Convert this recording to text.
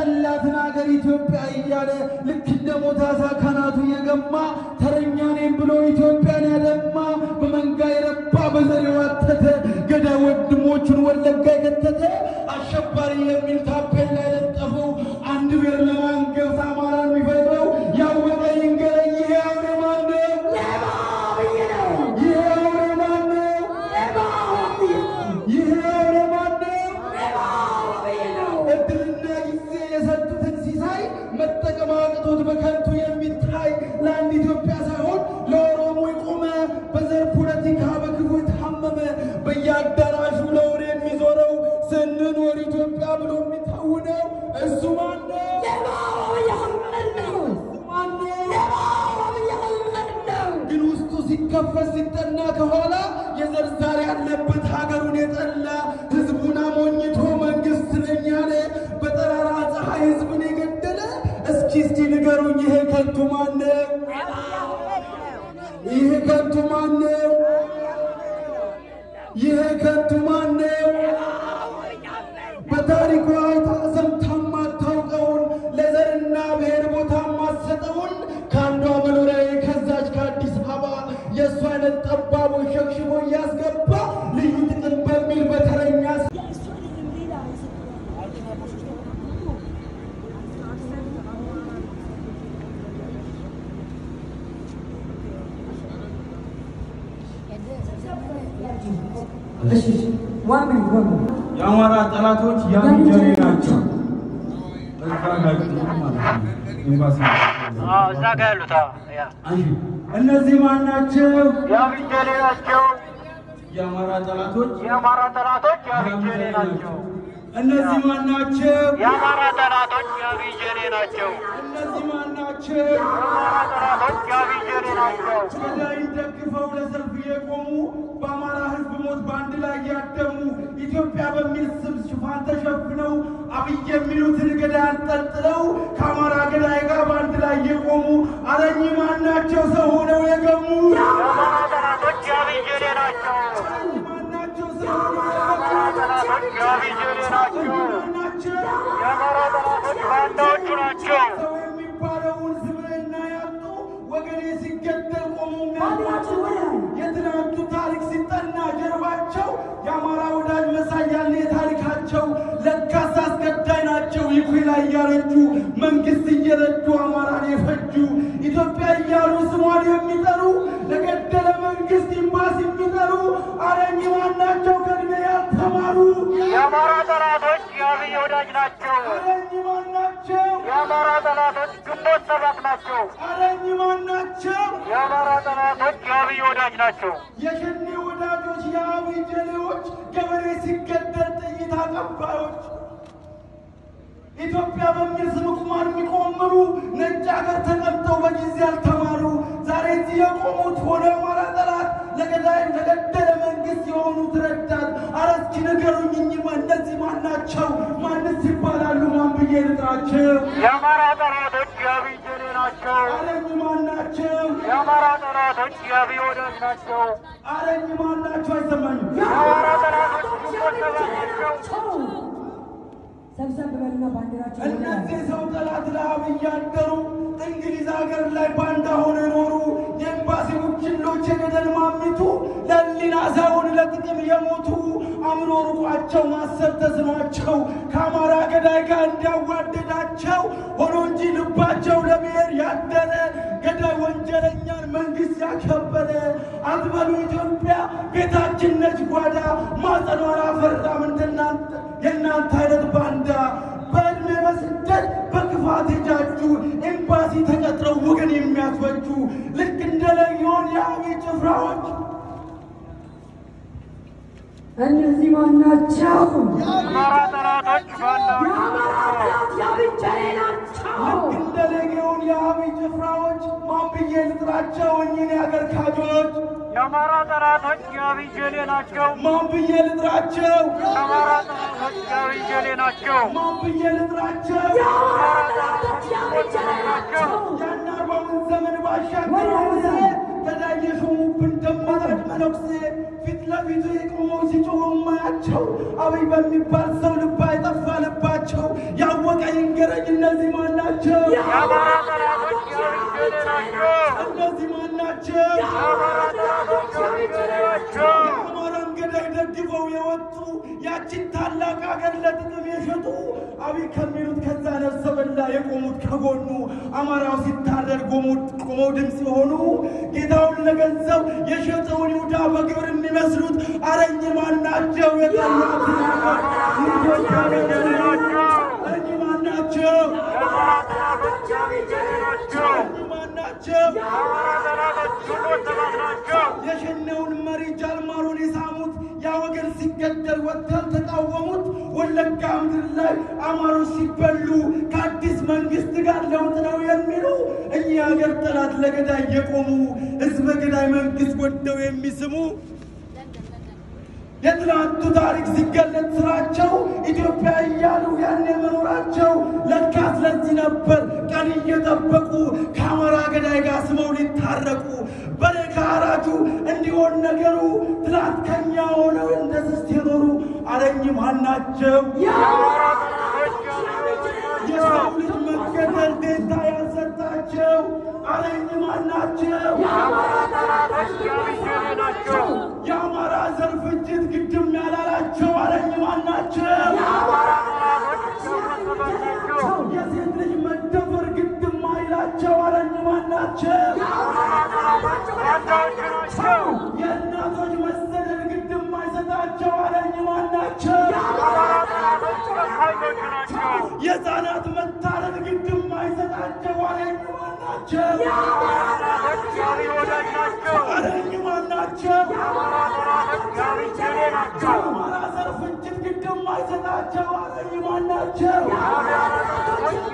ያለላትን ሀገር ኢትዮጵያ እያለ ልክ እንደ ሞታሳ ካናቱ የገማ ተረኛ ነኝ ብሎ ኢትዮጵያን ያደማ በመንጋ የረባ በዘር የዋተተ ገዳይ ወንድሞቹን ወለጋ የከተተ አሸባሪ የሚል ታፔላ የለጠፈው አንድ ብሔር ለማንገስ አማራን የሚፈጥረው ያወቀ ይንገረኝ ይሄ አውሬ ማን ነው? ይሄ አውሬ ማን ነው? ይሄ አውሬ ማን ነው? እድልና ጊዜ የሰጡትን ሲሳይ መጠቀም አቅቶት በከንቱ የሚታይ ለአንድ ኢትዮጵያ ሳይሆን ለኦሮሞ የቆመ በዘር ፖለቲካ በክፉ የታመመ በየአዳራሹ ለወሬ የሚዞረው ስንኖር ኢትዮጵያ ብሎ የሚታውነው እሱ ማን ነው? ግን ውስጡ ሲከፈት ሲጠና ከኋላ የዘር ዛር ያለበት ሀገሩን የጠላ ህዝቡን አሞኝቶ መንግስት ነኝ ያለ በጠራራ ፀሐይ ህዝብን የገደለ እስኪ እስኪ ንገሩኝ ይሄ ከንቱ ማን ነው? ይሄ ከንቱ ማን ነው? ይሄ ከንቱ ማን ነው? በታሪኳ አይታ ሰምታ ማታውቀውን ለዘርና ብሔር ቦታ ማሰጠውን ከአንዷ መኖሪያ ከዛች ከአዲስ አበባ የእሱ አይነት ጠባቦች ሸክሽቦ እያስገባ ልዩ ጥቅም በሚል በተረኛ የአማራ ጠላቶች ያንጀሬ ናቸው። እዛ ጋር ማለት ነው። ኤምባሲ እዛ ጋ ያሉት ያ አንሺ። እነዚህ ማን ናቸው? የአብጀሌ ናቸው። የአማራ ጠላቶች የአማራ ጠላቶች የአብጀሌ ናቸው። እነዚህ ማን ናቸው? የአማራ ጠላቶች የአብጀሌ ናቸው። እነዚህ ማን ናቸው? የአማራ ጠላቶች የአብጀሌ ናቸው። ገዳይን ደግፈው ለሰልፍ የቆሙ በአማራ ሕዝብ ሞት በአንድ ላይ ያደሙ ኢትዮጵያ በሚል ስም ሽፋን ተሸፍነው አብይ የሚሉትን ገዳይ አንጠልጥለው ከአማራ ገዳይ ጋር በአንድ ላይ የቆሙ አረኝ ማን ናቸው? ሰው ሆነው የገሙ የአማራ ጠላቶች የአብጀሌ ናቸው። ማን ናቸው? ሰው ሆነው የገሙ ጠላቶች የአብጀሌ ናቸው። ማን ናቸው? የአማራ ጠላቶች ባንዳዎቹ ናቸው። ሰው የሚባለውን ስብዕና ያጡ ወገኔ ሲገደል ቆሙ የሚያጡ የትናንቱ ታሪክ ሲጠና ጀርባቸው የአማራ ወዳጅ መሳይ ያለ የታሪካቸው ለካስ አስገዳይ ናቸው። ይኩይ ላይ እያረጁ መንግስት እየረዱ አማራን የፈጁ ኢትዮጵያ እያሉ ስሟን የሚጠሩ ለገደለ መንግስት ኢምባሲ የሚጠሩ አረኝ ማናቸው ከእድሜ ያልተማሩ የአማራ ጠላቶች የአብይ ወዳጅ ናቸው። አረኝ ማናቸው የአማራ ጠላቶች ግንቦት ሰባት ናቸው። አረኝ ማናቸው የአማራ ጠላቶች የአብይ ወዳጅ ናቸው። የሸኔ ወዳጆች የአብይ ጀሌዎች ገበሬ ሲገደል ጥይት አቀባዮች ኢትዮጵያ በሚል ስም ቁማር የሚቆምሩ ነጭ ሀገር ተቀምጠው በጊዜ ያልተማሩ ዛሬ እዚህ የቆሙት ሆነ አማራ ጠላት ለገዳይ ለገደለ መንግስት የሆኑት ረዳት። ኧረ እስኪ ንገሩኝ እኚህ ማ- እነዚህ ማን ናቸው? ማንስ ይባላሉ? ማን ብዬ ልጥራቸው? የአማራ ጠላቶች የአብይ ጀሌ ናቸው። ኧረ እኚህ ማን ናቸው? የአማራ ጠላቶች የአብይ ወዳጅ ናቸው። ኧረ እኚህ ማን ናቸው? አይሰማኝም። የአማራ ጠላቶች ግንቦት ሰባት ናቸው። ሰብሰብ በሉና ባንዲራቸው እነዚህ ሰው ጠላት ለአብይ ያደሩ እንግሊዝ ሀገር ላይ ባንዳ ሆነ ኖሩ የኤምባሲ ውኪሎች የገደል ማሚቱ ለሊና ሳይሆን ለጥቅም የሞቱ አእምሮ ርቋቸው ማሰብ ተስኗቸው ከአማራ ገዳይ ጋር እንዲያዋደዳቸው ሆኖ እንጂ ልባቸው ለብሔር ያደረ ገዳይ ወንጀለኛን መንግስት ያከበረ አትበሉ ኢትዮጵያ ቤታችን ነች ጓዳ ማጸኗን አፈራም እንደናንተ የእናንተ አይነት ባንዳ በዕድሜ በስደት በክፋት የጃጁ ኤምባሲ ተቀጥረው ወገን የሚያስፈጁ ልክ እንደ ለጊዮን የአብይ ጭፍራዎች እነዚህ ማናቸው? የአማራ ጠላቶች ባንዳዎች የአማራ ጠላት የአብይ ጀሌ ናቸው። ልክ እንደ ሌጊዮን የአብይ ጭፍራዎች ማን ብዬ ልጥራቸው እኚህን የአገር ካጆች የአማራ ጠላቶች የአብይ ጀሌ ናቸው። ማን ብዬ ልጥራቸው የአማራ ጠላቶች የአብይ ጀሌ ናቸው። ማን ብዬ ልጥራቸው የአማራ ጠላቶች የአብይ ጀሌ ናቸው። ያን አርባውን ዘመን ባሻገር ጊዜ ገዳይ የሾሙብን ደማራጭ መነኩሴ ፊት ለፊቱ የቆመው ሲጮሁ ማያቸው አብይ በሚባል ሰው ልባ የጠፋ ልባቸው ያወቀ ያወቀ ይንገረኝ። እነዚህ ማን ናቸው? የአማራ ጠላቶች የአብይ ሸኔ ናቸው። እነዚህ ማን ናቸው? የአማራ ጠላቶች የአብይ ሸኔ ናቸው። የአማራን ገዳይ ደግፈው የወጡ ያችን ታላቅ ሀገር ለጥቅም የሸጡ አብይ ከሚሉት ከዛ ነፍሰ በላ የቆሙት ከጎኑ አማራው ሲታረድ ቆመው ድምፅ የሆኑ ጌታውን ለገንዘብ የሸጠውን ይሁዳ በግብር የሚመስሉት አረኝ ማን ናቸው? የጠላት ኢትዮጵያ እኚህ ማን ናቸው? የአማራ ጠላቶች የአብይ ሸኔ ናቸው። እኚህ ማን ናቸው? የአማራ ጠላቶች ግንቦት ሰባት ናቸው። የሸኔውን መሪ ጃልማሮን የሳሙት ያ ወገን ሲገደል ወጥተው ተቃወሙት። ወለጋ ምድር ላይ አማሮች ሲበሉ ከአዲስ መንግስት ጋር ለውጥ ነው የሚሉ እኚህ ሀገር ጠላት ለገዳይ የቆሙ ህዝበ ገዳይ መንግስት ወደው የሚስሙ የትናንቱ ታሪክ ሲገለጥ ስራቸው ኢትዮጵያ እያሉ ያኔ መኖራቸው ለካ ስለዚህ ነበር ቀን እየጠበቁ ከአማራ ገዳይ ጋር ስመው ሊታረቁ በሬ ከአራጁ እንዲሆን ነገሩ ትናንት ከኛ ሆነው እንደ ስስት የኖሩ አለኝ ማን ናቸው? የአማራ ጠላቶች የአብይ ሸኔ ናቸው። የሰው ልጅ መገደል ደንታ ያልሰጣቸው አለኝ ማን ናቸው? የአማራ ጠላቶች የአብይ ሸኔ ናቸው። የአማራ ዘር ፍጅት ግድም ያላላቸው አለኝ ማን ናቸው? የአማራ ጠላቶች ግንቦት ሰባት ናቸው። የሴት ልጅ መደፈር ግድም አይላቸው አለኝ ማን ናቸው? ባንዳዎች ናቸው። የእናቶች መሰደድ ግድም አይሰጣቸው አለኝ ማን ናቸው? የአማራ ጠላቶች ጨካኞች ናቸው። የሕፃናት መታረድ ግድም አይሰጣቸው አለኝ ማን ናቸው? የአማራ ጠላቶች የአብይ ወዳጅ ናቸው። አለኝ ማን ናቸው? የአማራ ጠላቶች የአብይ ሸኔ ናቸው። የአማራ ዘር ፍጅት ግድም አይሰጣቸው አለኝ ማን ናቸው? የአማራ ጠላቶች